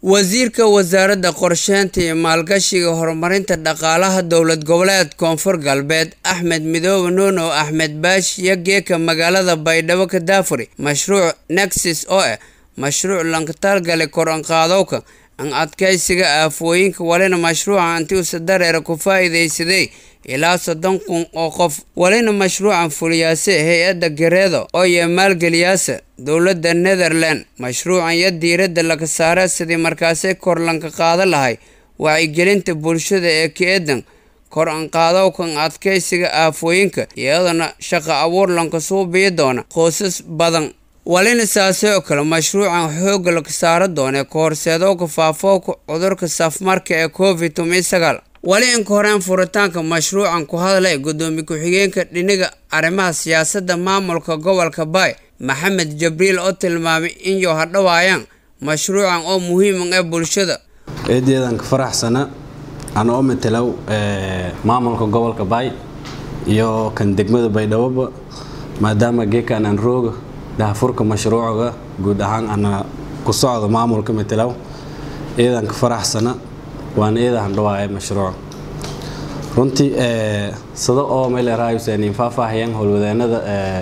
wasiirka wasaaradda qorsheynta iyo maalgashiga horumarinta dhaqaalaha dowlad goboleed koonfur galbeed axmed midoobe nuuno axmed baash iyo geeka magaalada baydhabo ka daafuri mashruuc nexis oo ah mashruuc lankataalgale kor-anqaadowka an adkaysiga aafooyinka walina mashruuca antiusa dareera ku faa-iideysaday ilaa soddon kun oo qof walina mashruucan fuliyaase hay-adda gareedo oo iyo maalgeliyaasa dowladda netherland mashruucan iyo diiradda laga saara sidii markaasi kor lanka qaado lahay wacyigelinta bulshada ee ka-eedan kor anqaadowkan adkaysiga aafooyinka iyadana shaqo abuur lanka suubiyi doona qoysas badan walina saase oo kale mashruucan xoogga laga saaro doona ka horseedowka faafooka cudurka safmarka ee covid toban sagaal wali inka horeen furitaanka mashruucan ku hadlay gudoomiye ku-xigeenka dhiniga arrimaha siyaasadda maamulka gobolka baay maxamed jabriil oo tilmaamay in yo hadhawaayaan mashruucan oo muhiiman ee bulshada eedeedan ka faraxsana ana oo matalow maamulka gobolka baay iyo kan degmada baydhaboba maadaama geekan aan rooga dahafurka mashruucga guud ahaan ana ku socdo maamulka matalow eedan ka faraxsana waana eedahan dhawaaya mashruuc runtii sida oo meeleraayusanin faahfaahayaan howlwadeenada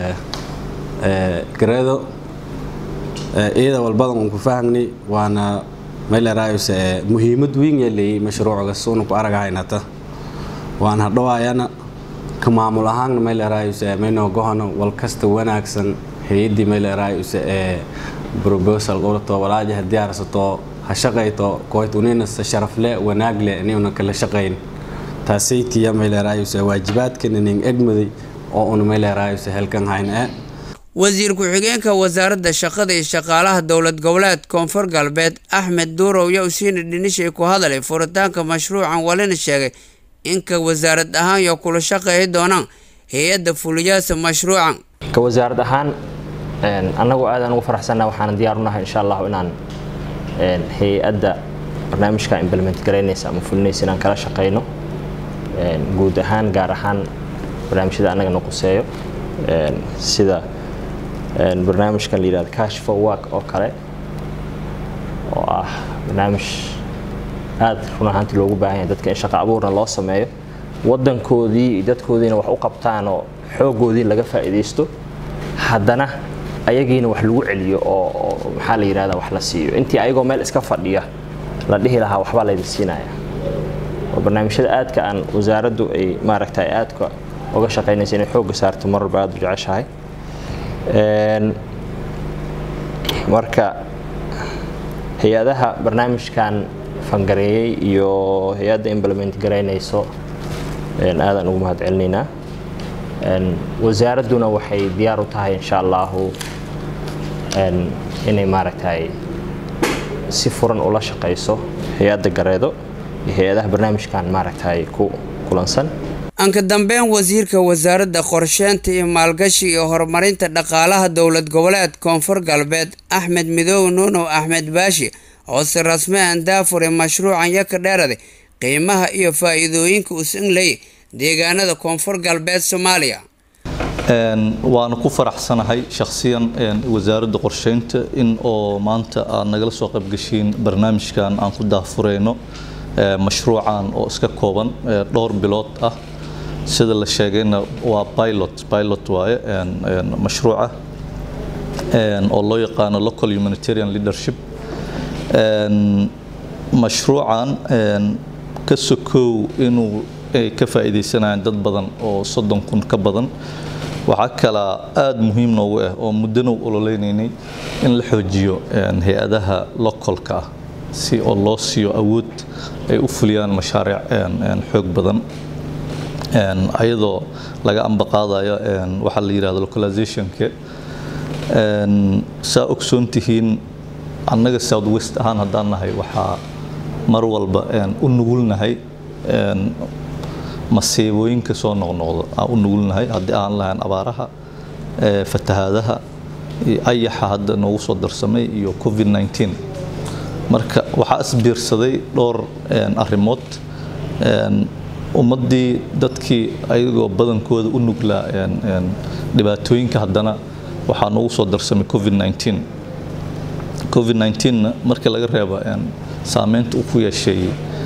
gareedo iyada walbadan uun ku fahamnay waana meeleraayus muhiimad weyn yaa leeyay mashruucga suuna ku aragahaynata waan hadhawaayana ka maamul ahaanna meeleraayus maynoo gohono walkasta wanaagsan hay-addii meeleraayus ee brobosal qowlato walaajaha diyaarsato ha shaqayto kooytunina sharafle wanaagle inuna kala shaqayn taasaytiya meeleraayus waajibaadkan inin egmaday oo una meeleraayus helkan hayna wasiir ku-xigeenka wasaaradda shaqada iyo shaqaalaha dowlad goboleed koonfur galbeed axmed duurow yaa usiina dhinishay ku hadalay furitaanka mashruucan walina sheegay inka wasaarad ahaan yo kula shaqeeyi doonaan hay-adda fuliyaasa mashruucan ka wasaarad ahaan annagu aadaan ugu faraxsanna waxaana diyaar unahay insha allahu inaan hay-adda barnaamijka implement garaynaysa ama fulinaysa inaan kala shaqayno guud ahaan gaar ahaan barnaamijyada annagana quseeyo sida barnaamijkan la yidhahdo cash for work oo kale oo ah barnaamij aada run ahaantii loogu baahan yahay dadka in shaqo abuurna loo sameeyo waddankoodii iyo dadkoodiina wax u qabtaan oo xooggoodii laga faa'iidaysto haddana ayagiina wax lagu celiyo oo maxaa la yidhahda wax la siiyo intii ayagoo meel iska fadhiya la dhihi lahaa waxbaa laydin siinaya oo barnaamijyada aadka aan wasaaraddu ay maaragtay aadka uga shaqaynaysa inay xoogga saarto mar walba aada u jeceshahay marka hay-adaha barnaamijkan fangareeyey iyo hay-adda implement garaynayso aadaan ugu mahad celinaynaa wasaaradduna waxay diyaar u tahay insha allahu inay maaragtay si furan ula shaqayso hay-adda gareedo iyo hay-adaha barnaamijkan maaragtay ku kulansan anka dambeyn wasiirka wasaaradda qorsheynta iyo maalgashiga iyo horumarinta dhaqaalaha dowlad goboleed koonfur galbeed axmed midoobe nuunow axmed baashi oo si rasmi aan daafuray mashruucan yaka dheeraday qiimaha iyo faa-iidooyinka uusan leeyay deegaanada koonfur galbeed soomaaliya waana ku faraxsanahay shakhsiyan wasaaradda qorsheynta in oo maanta aad nagala soo qaybgashiin barnaamijkan aan ku daafureyno mashruucan oo iska kooban dhowr bilood ah sida la sheegayna waa pilot pilot waaye mashruuca oo loo yaqaano local humanitarian leadership mashruucan ka sokow inuu ay ka faa'iidaysanayaan dad badan oo soddon kun ka badan waxaa kalaa aada muhiim noogu ah oo muddana u ololeynaynay in la xoojiyo hay-adaha localka ah si oo loo siiyo awood ay u fuliyaan mashaariic xoog badan ayadoo laga ambaqaadayo waxaa la yidhahdo localizationka saa ogsoon tihiin annaga south west ahaan haddaan nahay waxaa mar walba u nugulnahay masiibooyinka soo noqnoqda aan u nugulnahay haddii aan lahayn abaaraha fatahaadaha ayaxa hadda noogu soo darsamay iyo covid 19 marka waxaa isbiirsaday dhowr arrimood ummaddii dadkii ayagoo badankooda u nuglaa dhibaatooyinka haddana waxaa noogu soo darsamay covid 19 covid 19 marka laga reebo saameynta uu ku yeeshay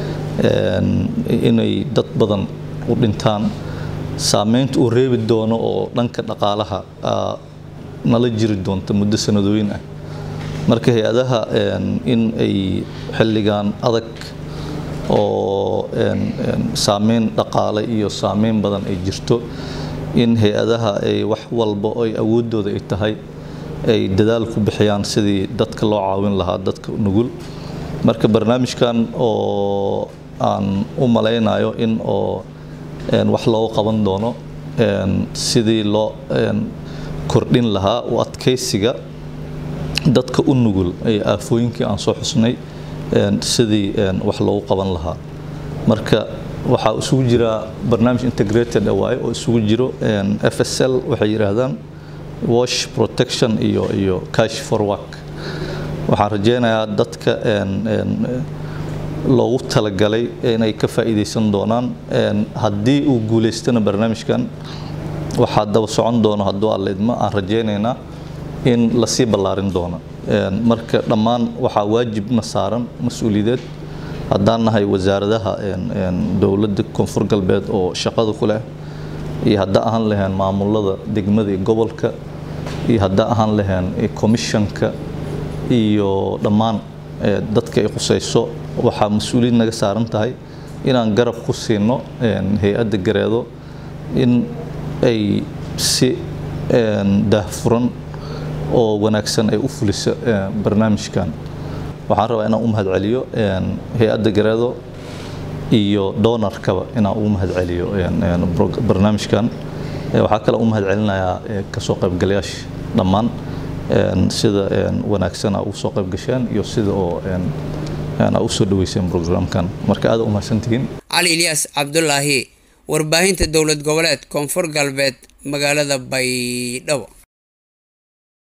inay dad badan u dhintaan saameynta uu reebi doono oo dhanka dhaqaalaha nala jiri doonta muddo sanadooyin ah marka hay-adaha in ay xilligan adag oo saameyn dhaqaale iyo saameyn badan ay jirto in hay-adaha ay wax walba ay awoodooda ay tahay ay dadaal ku bixiyaan sidii dadka loo caawin lahaa dadka nugul marka barnaamijkan oo aan u malaynayo in oo wax looga qaban doono sidii loo kordhin lahaa u adkaysiga dadka u nugul ee aafooyinkii aan soo xusnay sidii wax loogu qaban lahaa marka waxaa isugu jira barnaamij integrated waaye oo isugu jiro f s l waxay yidhaahdaan wash protection iyo iyo cash for work waxaan rajeynayaa dadka loogu talagalay inay ka faa'iidaysan doonaan haddii uu guulaystana barnaamijkan waxaa daba socon doono hadduu alla idmo aan rajeynaynaa in lasii ballaarin doono marka dhammaan waxaa waajibna saaran mas-uuliyadeed haddaan nahay wasaaradaha dowladda koonfur galbeed oo shaqada ku leh iyo hadda ahaan laheen maamulada degmada iyo gobolka iyo hadda ahaan laheen commissionka iyo dhammaan dadka ay khusayso waxaa mas-uuliyad naga saaran tahay inaan garab ku siino hay-adda gareedo in ay si daahfuran oo wanaagsan ay u fuliso barnaamijkan waxaan rabaa inaan u mahad celiyo hay-adda gareedo iyo doonarkaba inaan ugu mahad celiyo barnaamijkan waxaa kale u mahad celinayaa kasoo qaybgalayaasha dhammaan sida wanaagsan aa ugu soo qayb gasheen iyo sida oo aa u soo dhaweyseen programkan marka aad u mahadsantihiin cali ilyaas cabdulaahi warbaahinta dowlad goboleed koonfur galbeed magaalada baydhabo